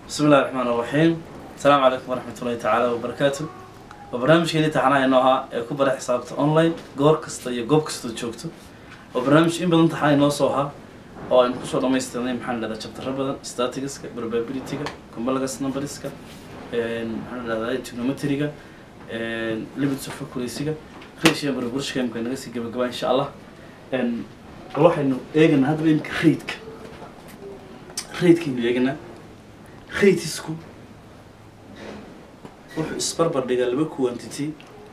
بسم الله الرحمن الرحيم السلام عليكم ورحمة الله تعالى وبركاته وبرنامجkeeni taxanaha inoo ahaa ee ku bara xisaabta online goor kasta iyo goob kasta joogto oo barnaamij in badan taxana inoo soo ahaa oo aynu kusoo dhamaystirnay maxaan dhahdaa chaptero badan statistiska probabilityga complex numberska maxaan dhahdaa trigonometryga limits of accuracyga ratio proportionka imka naga sii gabagabaa insha allah bal waxaynu eeganaa haddaba imka raidka raidkaynu eeganaa raidisku wuxuu isbarbar dhigaa laba quantity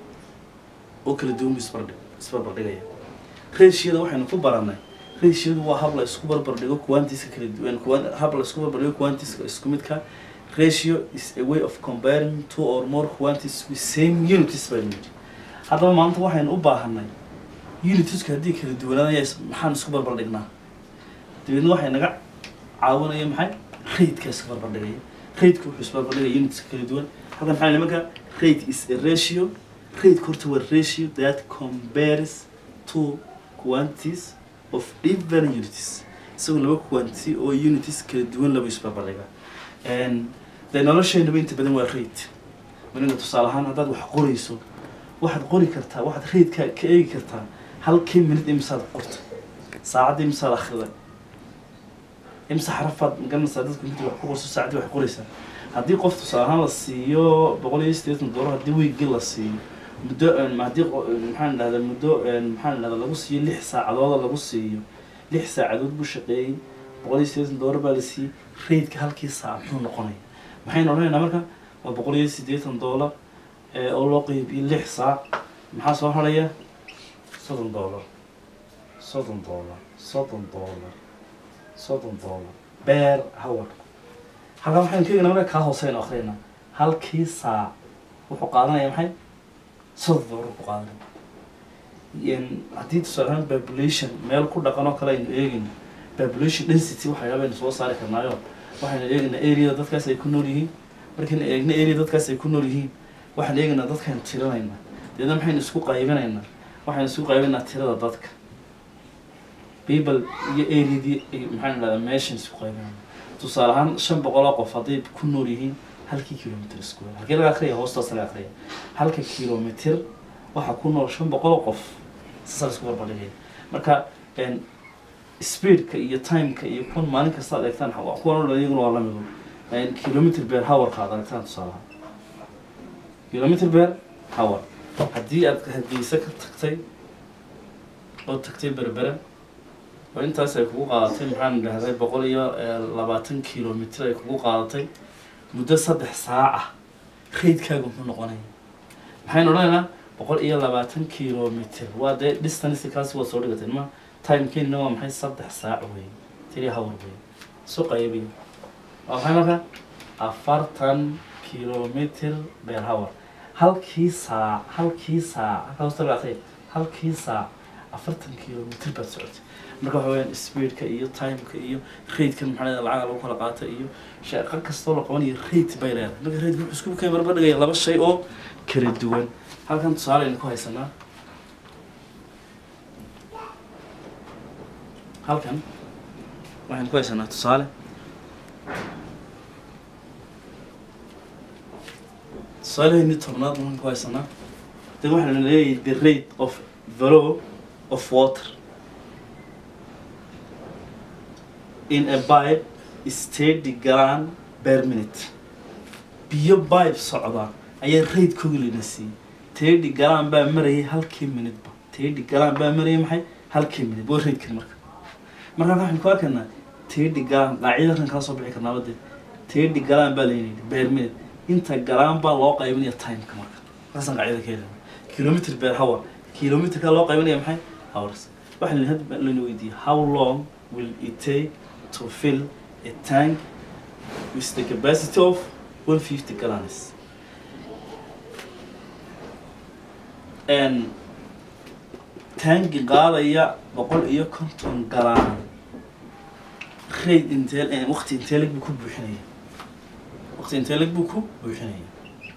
oo kala duwan buu isbardhig isbarbar dhigaya ratioda waxaynu ku baranay ratiodu waa hab la isku barbar dhigo quantiska kala duwan quan- hab la isku barbar dhigo quantiska isku midka ratio is a way of comparing two or more quantities with same unities baynu yidhi haddaba maanta waxaynu u baahanay unitiska haddii kala duwanaanaya is- maxaan isku barbar dhignaa dabeedna waxay naga caawinaya maxay raidka isku barbar dhigaya raidka wuxuu isbarbar dhigaya unitska kala duwan halkan maxaa nimanka rate is a ratio raidka horta waa ratio that compares two quantities of different unities isagoo laba quantity oo unities kala duwan laba isbarbar dhiga dee nolosheenaba inta badan waa raid malinka tusaale ahaan haddaad wax qorayso waxaad qori kartaa waxaad raidka ka eegi kartaa halkii minute imisaad qorta saacadda imisaad akhriday imse xarafaad magaranaysaa dadku inta wax ku qorso saacaddii wax qoraysaa haddii qof tusaale ahaan la siiyo boqol iyo siddeetan doolar haddii wiigii la siiyo muddo haddii qo- maxaan dhahdaa muddo maxaan dhahdaa lagu siiyo lix saacadooda lagu siiyo lix saacadood buu shaqeeyey boqol iyo siddeetan doolar baa la siiyey raidka halkii saac muxuu noqonaya maxaynu odhanaynaa marka waa boqol iyo siddeetan doolar ee oo loo qeybiyo lix saac maxaa soo haraya soddon doolar soddon doolar soddon doolar soddon doolar beer hawar halkaa waxaynu ka egnaa marka kaa hooseynu akhriyna halkii saac wuxuu qaadanaya maxay soddon doolar ku qaadanaya Een, haddii tusaale ahaan population meel ku dhaqan oo kale aynu eegayno population density waxyaaba aynu soo saari karnaayo waxaynu eegaynaa areada dadkaas ay ku nool yihiin markaynu eegno area dadkaas ay ku nool yihiin waxaan eegaynaa dadkaynu tirinaynaa deedna maxaynu isku qaybinaynaa waxaynu isku qaybinaynaa tirada dadka people iyo areadii ay maxaan idhahdaa meeshan isku qaybinayna tusaale ahaan shan boqol oo qof hadday ku nool yihiin halkii kilomitr square halkii laga akriya hoostaas laga akriya halka kilomitr waxaa ku nool shan boqol oo qof saasaa la isku barbardhigaya marka een, speedka iyo timeka iyo kuwan maalin kasta ad eegtaan waa- kuwan oo dhan iyaguna waa lamido kilomitr beer hourka aad aragtaan tusaale ahaan kilomitr beer hour haddii aad hargeysa ka tagtay oo tagtay berbera oo intaas ay kugu qaadatay maxaan idhahday boqol iyo eh, labaatan kilomitr ay kugu qaadatay muddo saddex saac ah raidkaaga muxuu noqonaya maxaynu odhanaynaa boqol iyo labaatan kilomitr waa dee distance kaasi waa soo dhigatay ma timekeenina waa maxay saddex saac wey three hour wey soo qaybiya waa maxay marka afartan kilomitr per hour halkii saac halkii saac halkaa hosta laga aqriya halkii saac afartan kilomitr baad socotay marka waxa weyaan speedka iyo timeka iyo raidkan maxaa leedahay lacaga lagu kala qaata iyo shaqo kastoo la qabanayo raid bay leedahay marka raid wuxuu isku keen barbar dhigaya laba shay oo kala duwan halkan tusaale aynu ku haysanaa halkan waxaynu ku haysanaa tusaale tusaalehayni tobnaad waxaan ku haysanaa de waxaanu leeyahay the rate of flow of water in a pipe is thirty gallon per minute biyo pipe socda ayaa raidkooga lana siiyey thirty gallon baa marayay halkii minuteba thirty gallon baa marayay maxay halkii minute waa raidkan marka marka waxaan ku arkaynaa thirty gallon qaacidada kan kala soo bixi karnaa badee thirty gallon baa layidhi per minute inta galaan baa loo qaybinaya timeka marka markaasaan qaacida ka helana kilomitr per hour kilomitrka loo qaybinaya maxay hours waxaa la hadda lana weydiiyey how long will it take to fill a tank with the capacity of 150 gallons and tanki qaadaya boqol iyo konton galaan raid intee waqti intee leg buu ku buuxinaya waqti intee leg buu ku buuxinaya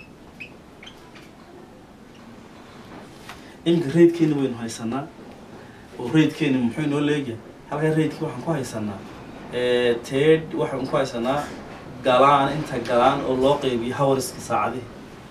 iminka raidkeeni waynu haysanaa oo raidkeeni muxuu inoo leeyahay halkaa raidkii waxaan ku haysanaa ted waxaan ku haysanaa galaan inta galaan oo loo qeybiyo hawariska saacadihi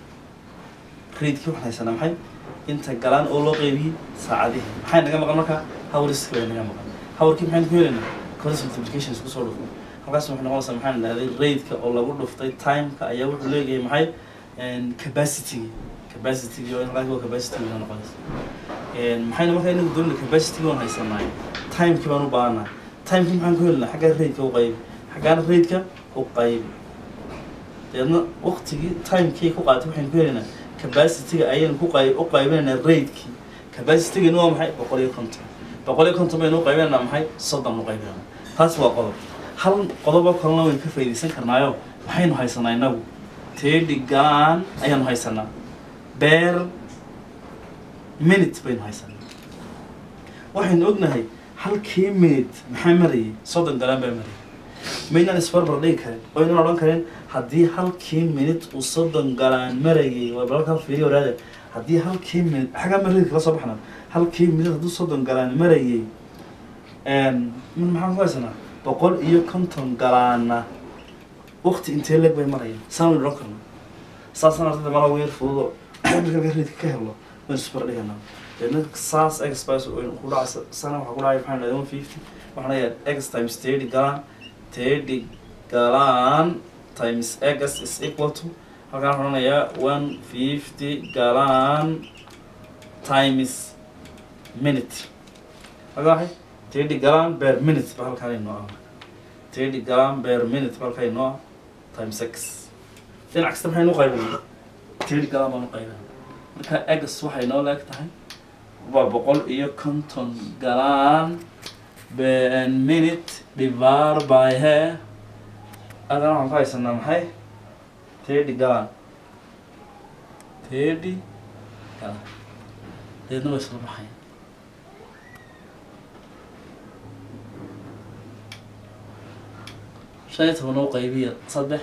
raidkii waxaan haysanaa maxay inta galaan oo loo qeybiyey saacadihi maxay naga maqan markaa hawariska bay naga maqan hawarkii maxaynu ku helaynaa cross multiplication isku soo dhufno halkaas waxay noqonaysaa maxaan idhahday raidka oo lagu dhuftay timeka ayaa wuxuu leeyahay maxay capacity capacity oo halkaas waa capacity bay noqonaysa maxayna markaa inagu doonayna capacity waan haysanaa timekii baan u baahanaa timekii maxaan ku helinaa xaggaa raidka u qaybi xaggaana raidka u qaybi deedna waqtigii timekii ku qaatay waxaynu ku helinaa capacityga ayaynu ku qayb u qaybinaynaa raidkii capacitygani waa maxay boqol iyo konton boqol iyo konton baynu u qaybinaynaa maxay soddon u qaybinayna taas waa qodob hal qodobo kalena waynu ka faa'iidaysan karnaayo maxaynu haysanaa inagu teedhi galaan ayaanu haysanaa beer minute baynu haysanaa waxaynu ognahay halkii minute maxaa marayay soddon galaan baa marayay maynaan isbarbar dhigi karin oo inaan odhan karin haddii halkii minute uu soddon galaan marayay waa balalka fiiriya waraada haddii halkii minute xaggaa marayay kala soo baxna halkii minute hadduu soddon galaan marayay min maxaan ku haysanaa boqol iyo konton galaana waqti intee leeg bay marayaan saan waynu odhan karna saasaan ardayda mala weer fududo marka reedka ka helo waynu isbar dhiganaa deedna saas expice waynu ku dhacaysa sana waxaa ku dhacaya maxaan dhahday one fifty waxaan leeyahay x times thirty galaan thirty galaan times x is equal to halkaan waxaan odhanayaa one fifty galaan times minute halkaa waxay thirty galaan per minute ba halkaan inoo ah thirty galaan per minute ba halkaan inoo ah times x dhinac kasta maxaynu u qaybinaa thirty galaan baan u qaybinaa marka x waxay noo leeg tahay waa boqol iyo konton galaan per minute divided by he adana waxaan ku haysanaa maxay thirty galaan thirty galaan deedna way isla baxaya shan iyo toban u qaybiya saddex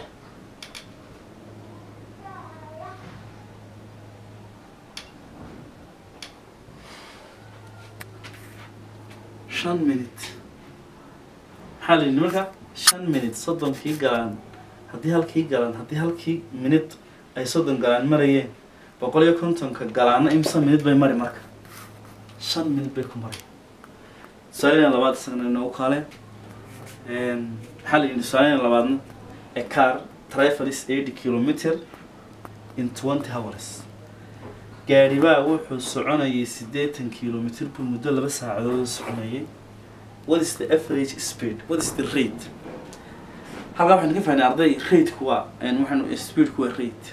shan minute maxaa la yidhi marka shan minute soddonkii galaan haddii halkii galaan haddii halkii minute ay soddon galaan marayeen boqol iyo kontonka galaana imsa minute bay mari marka shan minute bay ku mari tusaalena labaad isagana inoogu kaale maxaa la yidhi tusaalena labaadna a car travels eighty kilometer in twenty hours gaadhibaa wuxuu soconayay siddeetan kilomitr buu muddo laba saacadood soconayay what is the average speed what is the rate halkaa waxaynu ka fahnay arday rateku waa waxaynu speedku waa rate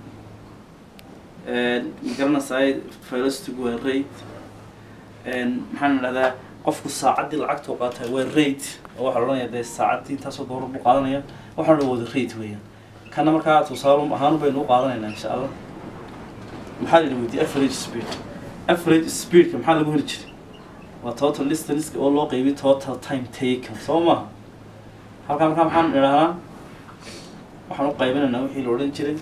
ma garanaysaay velocitygu waa rate maxaanu idhahdaa qofku saacaddii lacagtuu qaatay waa rate oo waxaa la odhanaya dee saacaddii intaasoo doolar buu qaadanaya waxaan odhan wada rate weeyaan kana markaa tusaale ahaan baynu u qaadanaynaa insha allah maxaa la yidhi weydiye average speed average speedka maxaa lagu heli jiray waa total distance oo loo qeybiy total time taken soo maha halkaa markaa maxaan idhahnaa waxaan u qaybinaynaa wixii la odhan jiray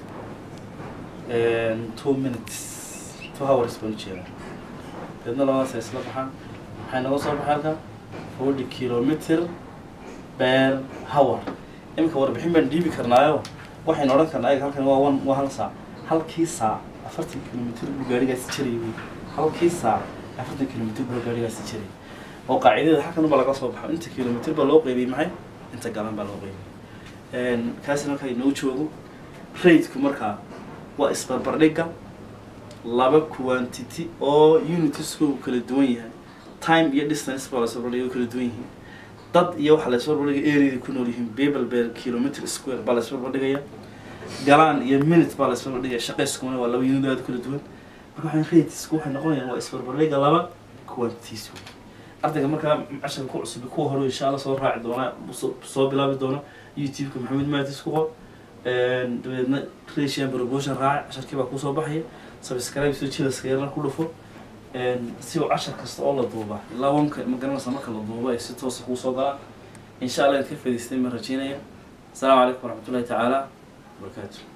two minutes two hours baan ujeedaa deedna labadaas ay isla baxaan maxay naga soo baxay halka forty kilometer per hour iminka warbixin baan dhiibi karnaayo waxaynu odhan karnaa ayaga halkan waa one waa hal saac halkii saac afartan kilomitr buu gaarigaasi jiray wey halkii saac afartan kilomitr buu gaarigaasi jiray oo qaacidada halkan baa laga soo baxo inta kilomitr baa loo qeybiyey maxay inta galan baa loo qeybiyey kaasina marka inoo joogo rateku markaa waa isbarbardhigga laba quantity oo unitiskoogu kala duwan yahay time iyo distance baa la isbarbardhigay oo kala duwan yihiin dad iyo waxaa la isbarbardhigaya areada ku nool yihiin people per kilometer square baa la isbarbardhigaya galaan iyo minute baa la isbarbardhigaya shaqayskuna waa laba unit aada kala duwan marka waxaan ratesku waxay noqonayaan waa isbarbardhigga laba quantities wey ardayga markaa casharka ku cusub kuwa hore insha allah soo raaci doona soo bilaabi doona youtube-ka maxamed maatis ku qor dabeedna ratian promotion raaci casharkii baa kusoo baxaya subscribe soo jilaska yarna ku dhufo si uu cashar kasta oo la duuba ilaa wanka ma garanaysa marka la duuba ay si toosa kuu soo galaan insha allah inaad ka faa'idaystay ma rajeynaya asalaamu calaykum waraxmatullahi tacaala wabarakaatu